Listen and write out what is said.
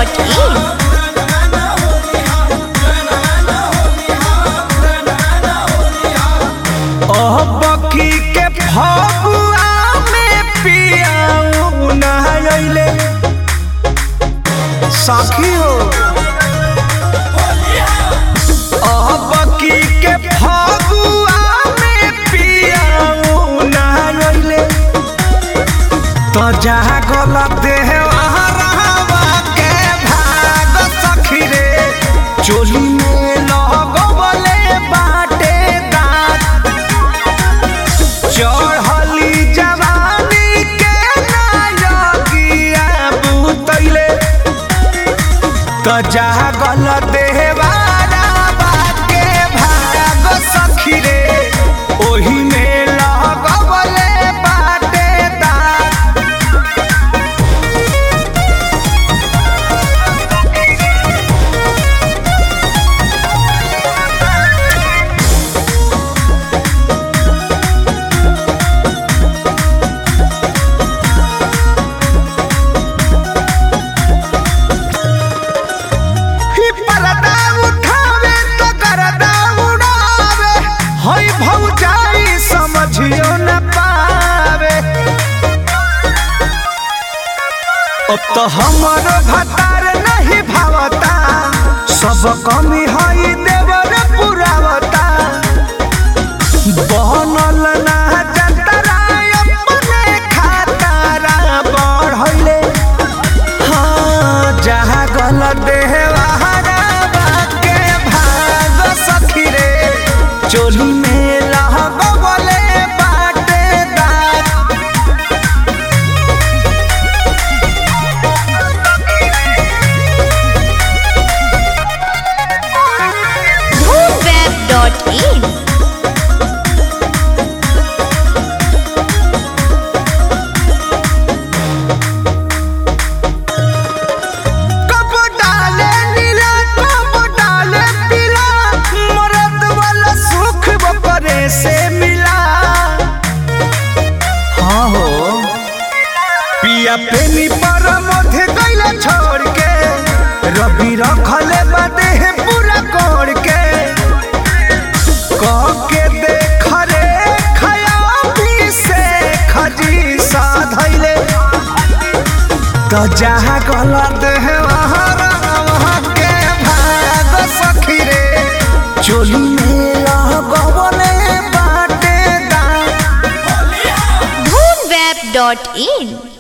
धूमवेब.in बकी के फगुआ में पियाऊ नहायले साखी हो बकी के फगुआ में पियाऊ नहायले तो जहाँ गलत है वहाँ रहवा के भाग सखी रे चोली में लगवले बाटे दांत चढ़ली जवानी के नायकिया बुतैले त जहाँ गलत देवारा बाके भाग सखी रे ओही में लगवले बाटे दांत ही पर्दा उठावे तो गर्दा उड़ावे हई भौजाई समझियो न पावे अब तो हमरो भतार नहीं भावता सब कमी हई देवर पुरावता बनल ना जतरा अपने खातारा बढ़ले हाँ जहाँ गलत देहवारा के भाग सखी रे चोली में लहबले बाटे दांत धूमवेब.in कब डाले नीला कब डाले पीला मरद वाला सुख बपरे से मिला हाँ हो पिया पेनी पर मध्य गईला छोड़ के रवि रखले बादे है पूरा कोड़ के कह के देख रे खयाबी से खजी साधैले तो जहाँ गलत है वहाँ वहाँ के भाग सखी रे चोली में लगवले बाटे दांत धूमवेब.in